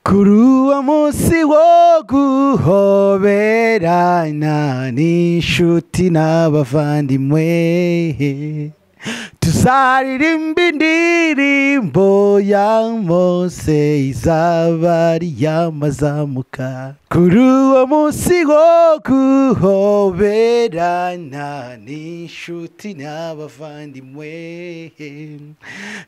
狂うmunsi wo guhoberana n'inshuti n'abavandimwe tuzaririmba indirimbo ya mose izaba ari iy'amazamuka kuri uwo munsi wo guhoberana n'inshuti n'abavandimwe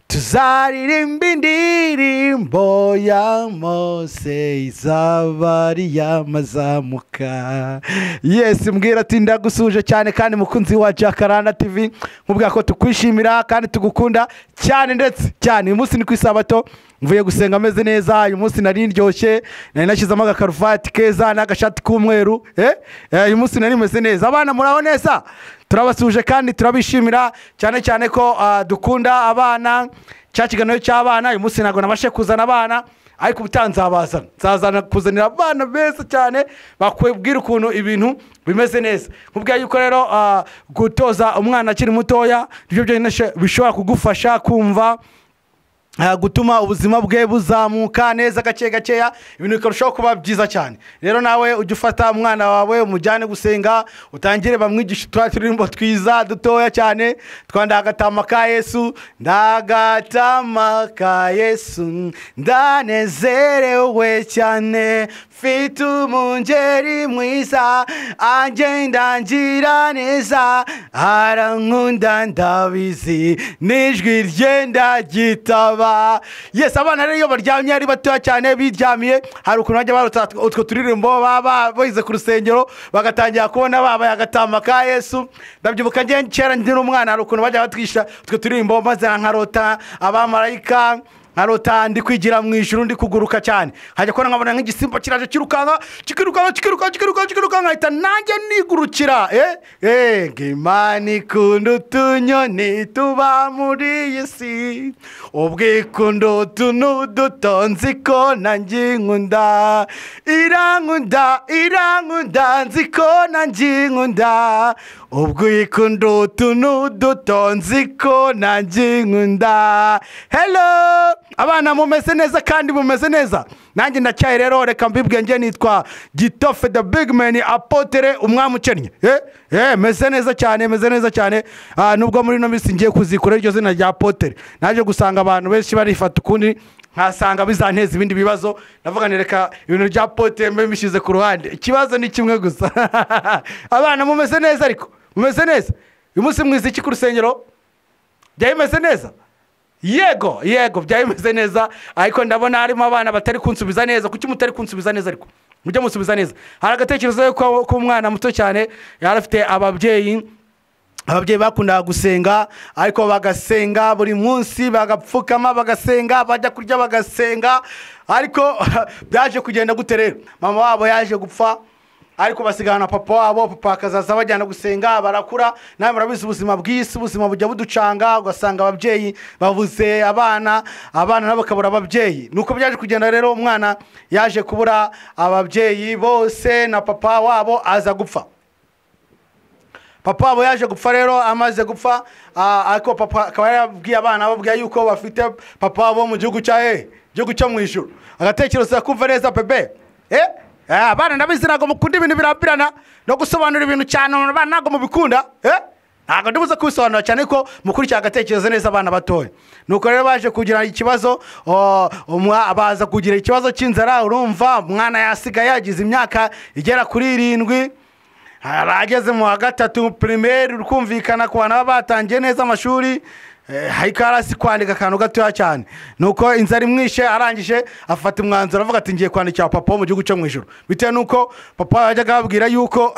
tuzaririmba indirimbo ya mose izaba ari iy'amazamuka yesi mbwira ati ndagusuje cyane kandi mukunzi wa jacaranda tv nkubwira ko tukwishimira kandi tugukunda cyane ndetse cyane uyu munsi ni ku isabato mvuye gusenga ameze neza uyu munsi nari ndyoshye nari nashyizemo agakaruvati keza n'agashati k'umweru eh? Eh, uyu munsi nari meze neza abana muraho neza turabasuje kandi turabishimira cyane cyane ko ah, dukunda abana cya kiganiro cy'abana uyu munsi ntabwo nabashe kuzana abana ariko ubutaha nzabazana nzazana kuzanira abana beza cyane bakubwira ukuntu ibintu bimeze neza nkubwira yuko rero ah, gutoza umwana akiri mutoya nibyo byonyine bishobora kugufasha kumva Ah, gutuma ubuzima bwe buzamuka neza gake gakeya ibintu bikarushaho kuba byiza cyane rero nawe ujye ufata umwana wawe umujyane gusenga utangire bamwigishe turiya turirimbo twiza dutoya cyane twa ndagatama ka yesu ndagatama ka yesu ndanezerewe cyane mfite umungeri mwiza agenda ngira neza arankunda ndabizi n'ijwi rye ndaryitaba yesi abana rero iyo baryamye ari batoya cyane biryamiye hari ukuntu bajya barota utwo turirimbo baba ba- bize ku rusengero bagatangira kubona babaye agatama ka yesu ndabyibuka njye kera nkiri umwana hari ukuntu bajya batwisha utwo turirimbo maze nkarota abamarayika nkarota ndi kwigira mu ijuru ndi kuguruka cyane hajya kubona nkabona nk'igisimba kiraje kirukanka kikirukanka kikirukanka kikirukanka kikirukanka hahita nanjye nigurukira eh eh ngo imana ikunda utunyoni tuba muri iyi si ubwo ikunda utuntu dutonze ko nanjye inkunda irankunda irankunda nzi ko nanjye inkunda ubwo ikunda utuntu dutonze ko nanjye inkunda hello abana mumeze neza kandi mumeze neza nanjye ndacyaye rero reka mbibwe njye nitwa gitofe the big man apotere umwami ukennye eh eh meze neza cyane meze neza cyane ah, nubwo muri ino minsi ngiye kuzikora iryo zina rya apotere naje gusanga abantu benshi barifata ukundi nkasanga bizanteza ibindi bibazo navuga ni reka ibintu bya pote mbe mbishyize ku ruhande ikibazo ni kimwe gusa abana mumeze neza ariko mumeze neza uyu munsi mwiza iki ku rusengero byari bimeze neza yego yego byari bimeze neza ariko ndabona harimo abana batari kunsubiza neza kuki mutari kunsubiza neza ariko mujye musubiza neza hari agatekerezo y'uko- k'umwana muto cyane yari afite ababyeyi ababyeyi bakundaga gusenga ariko bagasenga buri munsi bagapfukama bagasenga bajya kurya bagasenga ariko byaje kugenda gute rero mama wabo yaje gupfa ariko basigana na papa wabo papa akazaza bajyana gusenga barakura nawe murabizi ubuzima bw'isi ubuzima bujya buducanga ugasanga ababyeyi babuze abana abana nabo bakabura ababyeyi nuko byaje kugenda rero umwana yaje kubura ababyeyi bose na papa wabo aza gupfa papa wabo yaje gupfa rero amaze gupfa ah, ariko papa akaba yarabwiye abana ababwira yuko bafite papa wabo mu gihugu cya he gihugu cyo mu ijuru agatekerezo kumva neza bebe eh Ah, abana ndabizi ntabwo mukunda ibintu birambirana no gusobanura ibintu cyane abana ntabwo mubikunda eh ntabwo ndibuze kubisobanura cyane ko mukurikira agatekerezo neza abana batoya nuko rero baje kugira ikibazo o, umwa- baza kugira ikibazo cy'inzara urumva umwana yasigaye yagize imyaka igera kuri irindwi ageze mu wa gatatu pirimeri ukumvikana ku bantu baba batangiye neza amashuri ariko yari azi kwandika akantu gatoya cyane nuko inzara imwishe arangije afata umwanzuro avuga ati ngiye kwandikira papa wo mu gihugu cyo mu ijoro bitewe n'uko papa yajyaga ababwira yuko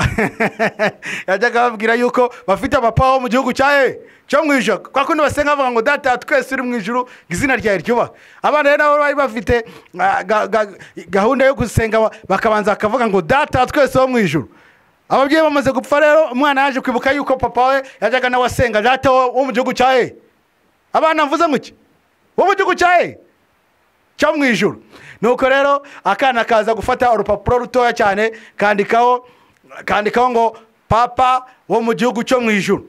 yajyaga ababwira yuko bafite papa wo mu gihugu cya he cyo mu ijoro kwa kundi basenga bavuga ngo data twese uri mu ijoro ngo izina ryawe ryubahe abana rero nabo bari bafite ah, ga- ga- gahunda yo gusenga bakabanza bakavuga ngo data twese wo mu ijoro ababyeyi bamaze gupfa rero umwana yaje kwibuka yuko papa we yajyaga nawe asenga data wo wo mu gihugu cya he abana mvuze muke wo mu gihugu cya he cyo mu ijoro nuko rero akana kaza gufata urupapuro rutoya cyane kandikaho kandikaho ngo papa wo mu gihugu cyo mu ijoro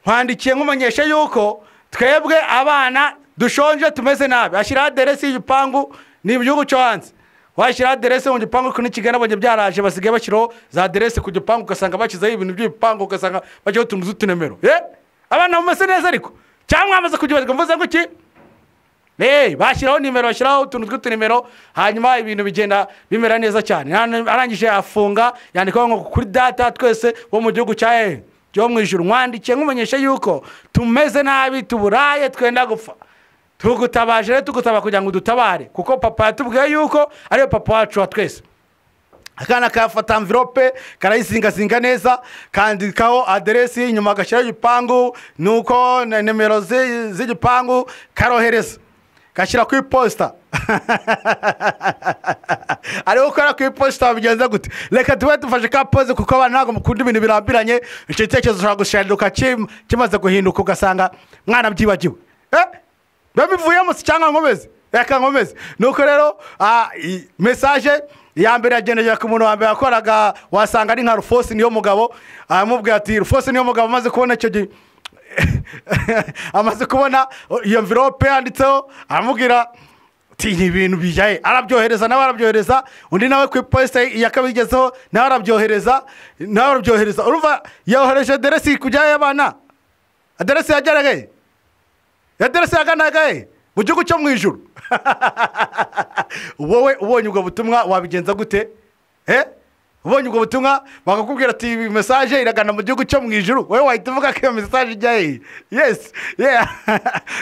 nkwandikiye nkumenyesha yuko twebwe abana dushonje tumeze nabi ashyiraho aderesi y'igipangu ni mu gihugu cyo hanze washyiraho aderese mu gipangu ko n'ikigali abajya byaraje basigaye bashyiraho za aderese ku gipangu ugasanga bashyizeho ibintu by'ibipangu ugasanga bajyaho utuntu tw'utunomero yeee abana bameze neza ariko cyangwa bamaze kubyibazwa mvuze ngo iki eee bashyiraho nimero bashyiraho utuntu tw'utunomero hanyuma ibintu bigenda bimera neza cyane Hano arangije yafunga yandikaho ngo kuri data twese bo mu gihugu cya eee cyo mu ijoro mwandikiye nkumenyesha yuko tumeze nabi tuburaye twenda gupfa tugutabaje rero tugutaba kugira ngo udutabare kuko papa yatubwiye yuko ariyo papa wacu wa twese akana kayafata amvirope karayizingazinga neza kandikaho aderesi inyuma agashyiraho igipangu nuko na nimero zi- z'igipangu karohereza gashyira ku iposita ari gukora ku iposita bigenze gute reka tube dufashe ka pose kuko abana ntabwo mukunda ibintu birambiranye icyo gitekerezo ushobora gushenduka kim- kimaze guhinduka ugasanga mwana byibagiwe Eh, biba bivuyemo si cyangwa nkomeze reka nkomeze nuko rero ah, i- mesaje iya mbere yagendera ku muntu wa mbere wakoraga wasanga ari nka rufosi niyo mugabo aramubwira ati rufosi niyo mugabo amaze kubona icyo gihe amaze kubona iyo mvirope yanditseho aramubwira tinya ibintu bijyaye arabyohereza nawe arabyohereza undi nawe ku iposita yakabigezeho nawe arabyohereza nawe arabyohereza urumva yohereje aderesi kujyayo abana aderesi yageragaye aderesi yaganagaye mu gihugu cyo mu ijoro wowe ubonye ubwo butumwa wabigenza gute eh ubonye ubwo butumwa bakakubwira ati iyi mesaje iragana mu gihugu cyo mu ijoro wowe wahita uvuga ko iyo mesaje ijya hehe yesi yeah.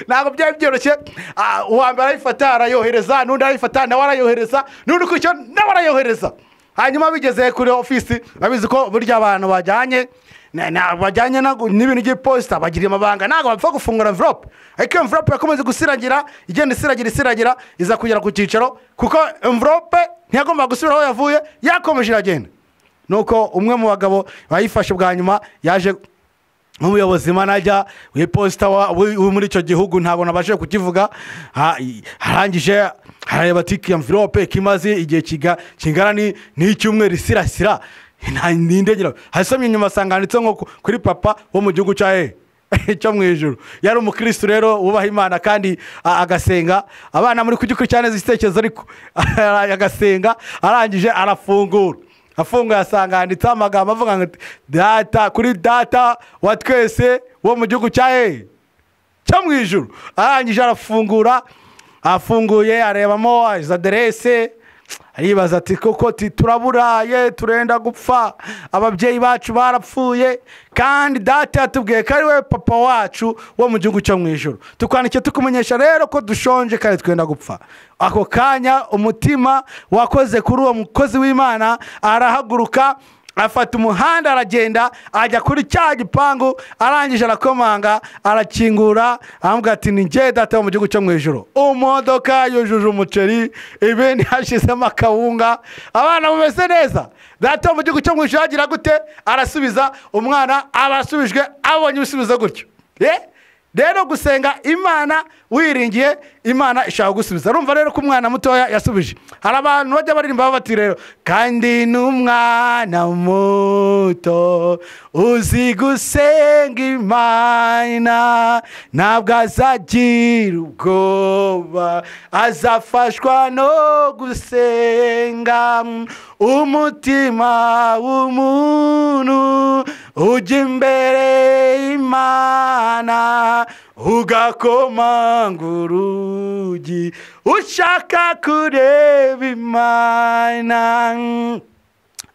ntabwo byari byoroshye Ah, uwa mbere arayifata arayohereza n'undi arayifata nawe arayohereza n'undi ukurikiyeho nawe arayohereza hanyuma bigeze kuri ofisi babizi ko burya abantu bajyanye na- na- bajyanye nago- n'ibintu by'iposita bagira amabanga ntabwo bapfa gufungura envelope ariko iyo envelope yakomeje gusiragira igenda isiragira isiragira iza kugera ku cyicaro kuko envelope ntiyagomba gusubira aho yavuye yakomeje iragenda nuko umwe mu bagabo bayifashe bwa nyuma yaje nk'umuyobozi manajya w'iposita wa- wi- wi muri icyo gihugu ntabwo nabashije kukivuga ha- i- arangije arareba ati iyo mvirope ko imaze igihe kiga- kingana ni- n'icyumweru isirasira nta- n'indegera hasomye inyuma asanga handitseho ngo ku- kuri papa wo mu gihugu cya he cyo mu ijoro yari umukirisitu rero wubaha imana kandi a- agasenga abana muri kugikurikirana cyane igitekerezo ariko agasenga arangije arafungura afunguye asanga handitseho amagambo avuga ngo data kuri data wa twese wo mu gihugu cya hehe cyo mu ijoro arangije arafungura afunguye arebamo izo aderese aribaza ati koko ti turaburaye turenda gupfa ababyeyi bacu barapfuye kandi data yatubwiye ko ari we papa wacu wo mu gihugu cyo mu ijoro tukwandikiye tukumenyesha rero ko dushonje kandi twenda gupfa ako kanya umutima wakoze kuri uwo mukozi w'imana arahaguruka afata umuhanda aragenda ajya kuri cya gipangu arangije arakomanga arakingura aramubwira ati ni ngewe data wo mu gihugu cyo mu ijoro imodoka yujuje umuceri ibindi hashyizemo akawunga abana bumeze neza data wo mu gihugu cyo mu ijoro agira gute arasubiza umwana abasubijwe abonye ibisubizo gutyo Eh? rero gusenga imana wiringiye imana ishaka gusubiza urumva rero ko umwana mutoya yasubije hari abantu bajya baririmba bati rero kandi n'umwana muto uzi gusenga imana ntabwo azagira ubwoba azafashwa no gusenga umutima w'umuntu ujya imbere y'imana ugakomanga urugi ushaka kureba imana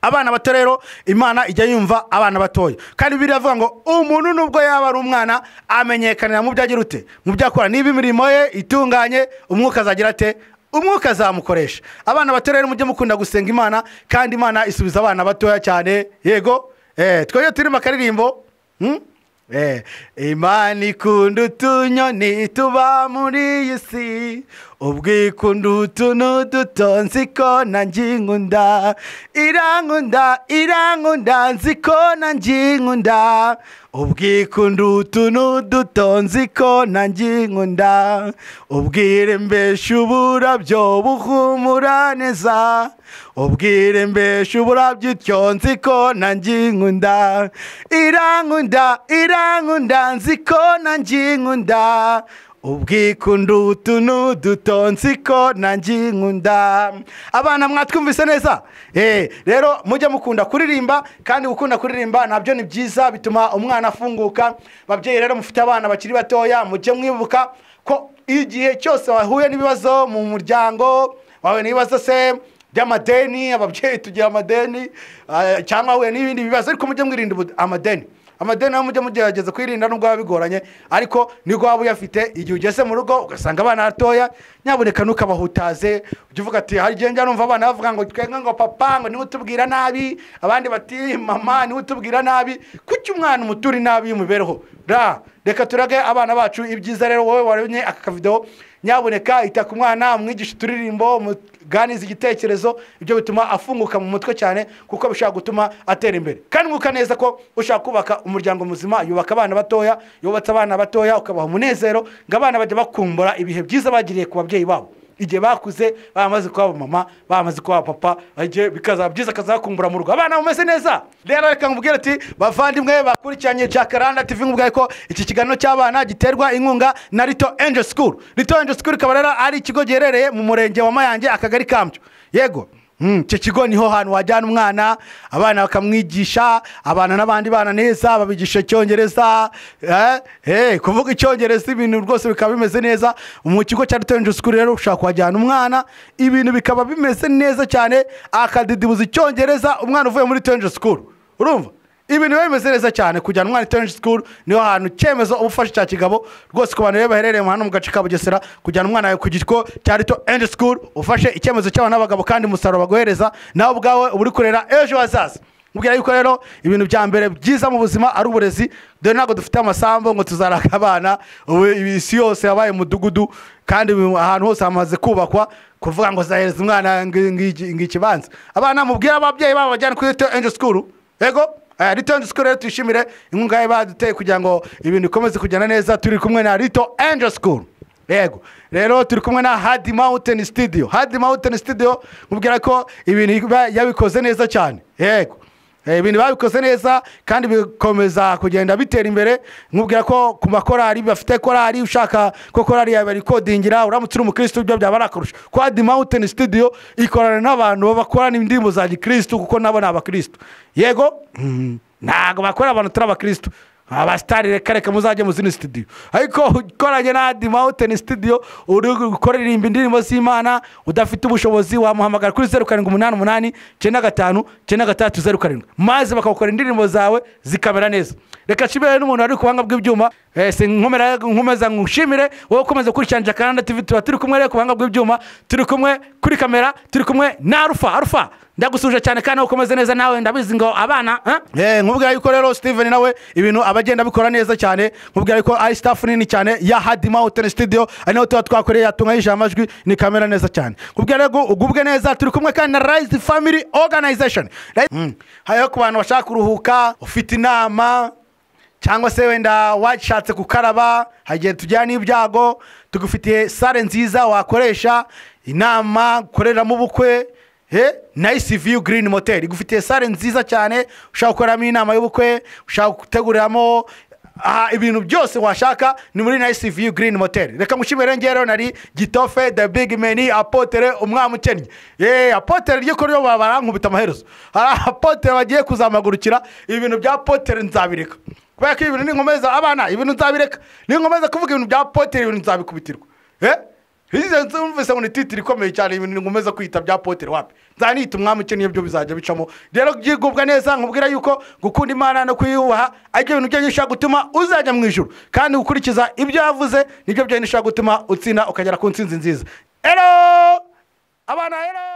abana bato rero imana ijya yumva abana batoya kandi biriya avuga ngo umuntu nubwo yaba ari umwana amenyekanira mu byo agira ute mu byo akora niba imirimo ye itunganye umwuka azagira ate umwuka azamukoresha abana bato rero mujye mukunda gusenga imana kandi imana isubiza abana batoya cyane yego eh, twebwe turimo akaririmbo hmm? Eh, imana ikunda utunyoni tuba muri iyi si ubwo ikunda utuntu duto nzi ko nanjye inkunda irankunda irankunda nzi ko nanjye inkunda ubwo ikunda utuntu duto nzi ko nanjye inkunda ubwire mbeshe uburabyo buhumura neza ubwire mbeshe uburabyo ityo nzi ko nanjye inkunda irankunda irankunda nzi ko nanjye inkunda ubwikunda utuntu dutonzi ko nanjye nkunda abana mwatwumvise neza Eh, rero mujye mukunda kuririmba kandi gukunda kuririmba nabyo ni byiza bituma umwana afunguka babyeyi rero mufite abana bakiri batoya mujye mwibuka ko igihe cyose wahuye n'ibibazo mu muryango wahuye n'ibibazo se by'amadeni ababyeyi tugira amadeni ah, cyangwa ahuye n'ibindi bibazo ariko mujye mwirinda ubu- amadeni amadeni nayo mujye mugerageza kuyirinda nubwo biba bigoranye ariko nibwo waba uyafite igihe ugeze mu rugo ugasanga abana batoya nyaboneka ntukabahutaze ujye uvuga ati hari igihe njya numva abana bavuga ngo twenga ngo papa ngo niwe utubwira nabi abandi bati mama niwe utubwira nabi kuki umwana umutura inabi y'imibereho ra reka turage abana bacu ibyiza rero wowe waremye aka kavidewo nyaboneka ita ku mwana umwigisha uturirimbo umuganiza igitekerezo ibyo bituma afunguka mu mutwe cyane kuko bishobora gutuma atera imbere kandi mwuka neza ko ushaka kubaka umuryango muzima yubaka abana batoya yubatse abana batoya ukabaha umunezero ngo abana bajya bakumbura ibihe byiza bagiriye ku babyeyi babo igihe bakuze bamaze kuba mama bamaze kuba papa igihe bikazaba byiza akazakumbura mu rugo abana bameze neza rero reka nkubwire ati bavandimwe bakurikiranye jacaranda tv nkubwaye ko iki kiganiro cy'abana giterwa inkunga na rito angel school rito angel school ikaba rero ari ikigo giherereye mu murenge wa mayange akagari kambyo yego Mm, icyo kigo niho hantu wajyana umwana abana bakamwigisha abana n'abandi bana neza babigisha icyongereza eh, eh, kuvuga icyongereza ibintu rwose bikaba bimeze neza mu kigo cya ritorange sikuru rero ushobora kuhajyana umwana ibintu bikaba bimeze neza cyane akadidibuza icyongereza umwana uvuye muri ritorange sikuru urumva ibintu biba bimeze neza cyane kujyana umwana itonji sikuru niho hantu icyemezo uba ufashe cya kigabo rwose ku bantu rero baherereye hano mu gace ka bugesera kujyana umwana wawe ku gito cya rito endi sikuru ufashe icyemezo cy'abana b'abagabo kandi umusaruro baguhereza nawe ubwawe uba uri kurera ejo hazaza mubwira yuko rero ibintu bya mbere byiza mu buzima ari uburezi dore ntabwo dufite amasambu ngo tuzaraka abana ubu isi yose yabaye umudugudu kandi ubu ahantu hose hamaze kubakwa kuvuga ngo zahereza umwana ngo ngo- ngo ikibanza abana mubwire ababyeyi babo bajyana kuri rito endi sikuru yego aya rito endi sikuru rero tuyishimire inkunga ye baduteye kugira ngo ibintu bikomeze kugenda neza turi kumwe na rito endi sikuru yego rero turi kumwe na hadi mawuteni sitidiyo hadi mawuteni sitidiyo mubwira ko ibintu ba- yabikoze neza cyane yego Eh, ibintu babikoze neza kandi bikomeza kugenda bitera imbere nkubwira ko ku makorari bafite korari ushaka ko korari yawe barikodingira uramutse uri umukirisitu byo byaba ari akarusho kwa di mawuteni sitidiyo ikorana n'abantu bakorana indirimbo za gikirisitu kuko nabo ni abakirisitu yego mm, ntabwo bakorera abantu turi abakirisitu abasitari reka reka muzajye mu zindi sitidiyo ariko ukoranye na di mawuteni sitidiyo uri gukorera indirimbo z'imana udafite ubushobozi wamuhamagara kuri zeru karindwi umunani umunani icyenda gatanu icyenda gatandatu zeru karindwi maze bakawukora indirimbo zawe zikamera neza reka nshimire n'umuntu wari ku buhanga bw'ibyuma Eh, sinkomera- nkomeza nkushimire wowe ukomeza gukurikirana jacaranda tv tuba turi kumwe rero ku buhanga bw'ibyuma turi kumwe kuri kamera turi kumwe na arufa arufa ndagusuje cyane kandi nawe ukomeze neza nawe ndabizi ngo abana eh? Eh, nkubwira yuko rero steven nawe ibintu aba agenda abikora neza cyane nkubwira yuko ari staff nini cyane ya hadi mountain studio ari naho tuba twakoreye yatunganyije amajwi ni kamera neza cyane nkubwira rero ugubwe neza turi kumwe kandi na rise family organization Rise- Mm. hariho ku bantu bashaka kuruhuka ufite inama cyangwa se wenda washatse gukaraba hari igihe tujyana n'ibyago tugufitiye sare nziza wakoresha inama ukoreramo ubukwe eh, nice view green motel igufitiye sare nziza cyane ushaka gukoreramo inama y'ubukwe ushaka guteguriramo aha ibintu byose washaka ni muri nice view green motel reka mushimire ngero nari gitofe the big man apotere umwami ukennye yeee apotere ryo ko ryo barankubita amaherezo hari apotere bagiye kuzamagurukira ibintu bya apotere nzabireka kubera ko ibintu ninkomeza abana ibintu nzabireka ninkomeza kuvuga ibintu bya apotere ibintu nzabikubitirwa eh Hizi nzu mvise ngo ni titiri ikomeye cyane ibintu ngomeza kwita bya potere wapi nzanita umwami ukennye byo bizajya bicamo rero byigubwa neza nkubwira yuko gukunda imana no kuyubaha ari byo bintu byonyine bishobora gutuma uzajya mu ijuru kandi gukurikiza ibyo yavuze nibyo byonyine bishobora gutuma utsinda ukagera ku ntsinzi nziza ero abana ero